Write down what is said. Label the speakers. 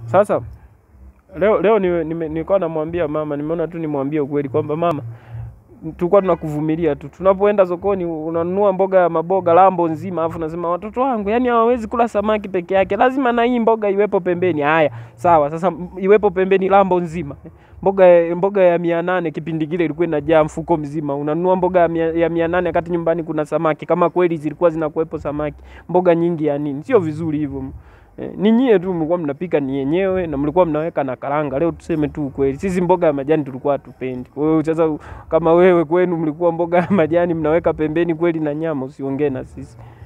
Speaker 1: Sasa leo leo nime- nime- nilikuwa namwambia mama, nimeona tu nimwambie ukweli kwamba mama, tulikuwa tunakuvumilia tu. Tunapoenda sokoni unanunua mboga ya maboga lambo nzima, alafu nasema watoto wangu, yani hawawezi kula samaki peke yake, lazima na hii mboga iwepo pembeni. Haya, sawa, sasa m- iwepo pembeni lambo nzima. Mboga ya- mboga ya mia nane kipindi kile ilikuwa inajaa mfuko mzima. Unanunua mboga ya mia, ya mia nane wakati nyumbani kuna samaki, kama kweli zilikuwa zinakuwepo samaki. Mboga nyingi ya nini? Sio vizuri hivyo. Eh, ni nyie tu mlikuwa mnapika ni yenyewe na mlikuwa mnaweka na karanga. Leo tuseme tu ukweli, sisi mboga ya majani tulikuwa hatupendi. Kwa hiyo sasa, kama wewe kwenu mlikuwa mboga ya majani mnaweka pembeni kweli na nyama, usiongee na sisi.